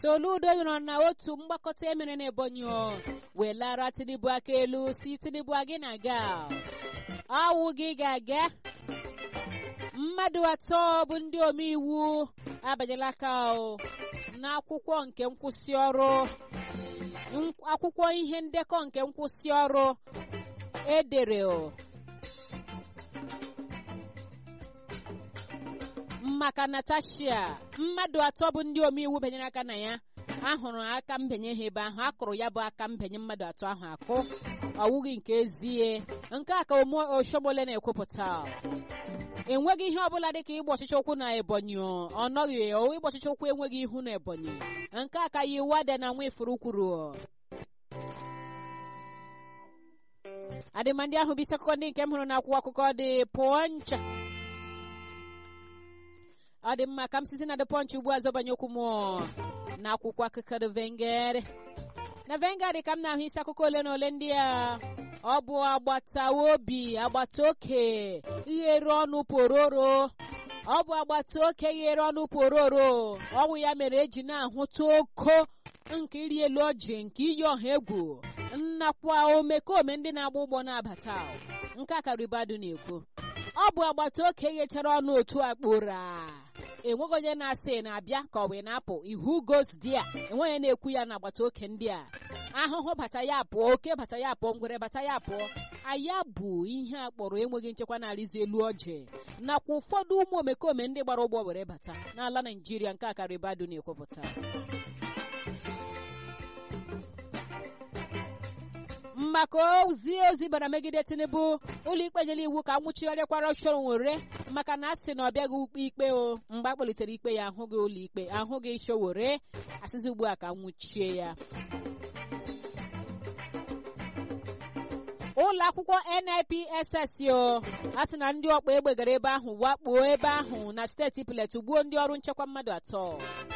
Soludo nọrọ na otu mgbakọta emere n'Ebonyi wee lara Tinubu aka elu si Tinubu gị na-aga ọwụ gị ga-aga mmadụ atọ bụ ndị omeiwu abanyela aka n'akwụkwọ nke nkwụsị ọrụ akwụkwọ ihe ndekọ nke nkwụsị ọrụ edere maka Natasha mmadụ atọ bụ ndị omeiwu banyere aka na ya ahụrụ aka mbenye ha ebe ahụ akụrụ ya bụ aka mbenye mmadụ atọ ahụ akụ ọwụghị nke ezie nke a ka Oshomole na-ekwupụta enweghị ihe ọbụla dịka ịgba ọchịchị ụkwụ na Ebonyi ọ nọghị ịgba ọchịchị ụkwụ enweghị ihu na Ebonyi nke a ka yi wada na Nwifuru kwuru adịma ndị ahụ bụ isi akụkọ ndị nke m hụrụ n'akwụkwọ akụkọ dị Punch ọ dị mma ka m sizi na The Punch ugbu a zọbanye okwu m na akwụkwọ akụkọ The Vanguard na Vanguard ka m na-ahụ isi akụkọ ole na ole ndị a ọ bụ agbata obi agbata oke ghere ọnụ pororo ọ bụ agbata oke ghere ọnụ pororo ọwụ ya mere eji na-ahụta oko nke iri elu ọjị nke iyi ọha egwu nnakwa omekome ndị na-agba ụgbọ na-abata nke a karibadu na-ekwu ọ bụ agbata oke ghechara ọnụ otu akpụra enweghị onye na-asị na-abịa ka ọ wee na-apụ ihu gos di a enweghị onye na-ekwu ya na agbata oke ndị a ahụhụ bata ya pụọ oke bata ya pụọ ngwere bata ya pụọ aya bụ ihe a kpọrọ enweghị nchekwa na-arịzi elu ọjị nakwa ụfọdụ ụmụ omekome ndị gbara ụgbọ were bata n'ala naijiria nke akaribadu na-ekwupụta maka ozi ozi bara megide tinubu ụlọikpe nyere iwu ka nwụchigharịkwara chọrọ nwere maka na a sị na ọ bịaghị ukpe ikpe o mgbe a kpọlitere ikpe ya ahụghị ụlọikpe ahụghị showere asịzi ugbu a ka nwụchie ya ụlọ akwụkwọ NIPSS o a sị na ndị ọkpa egbe gara ebe ahụ wakpo ebe ahụ na steeti Plateau gbuo ndị ọrụ nchekwa mmadụ atọ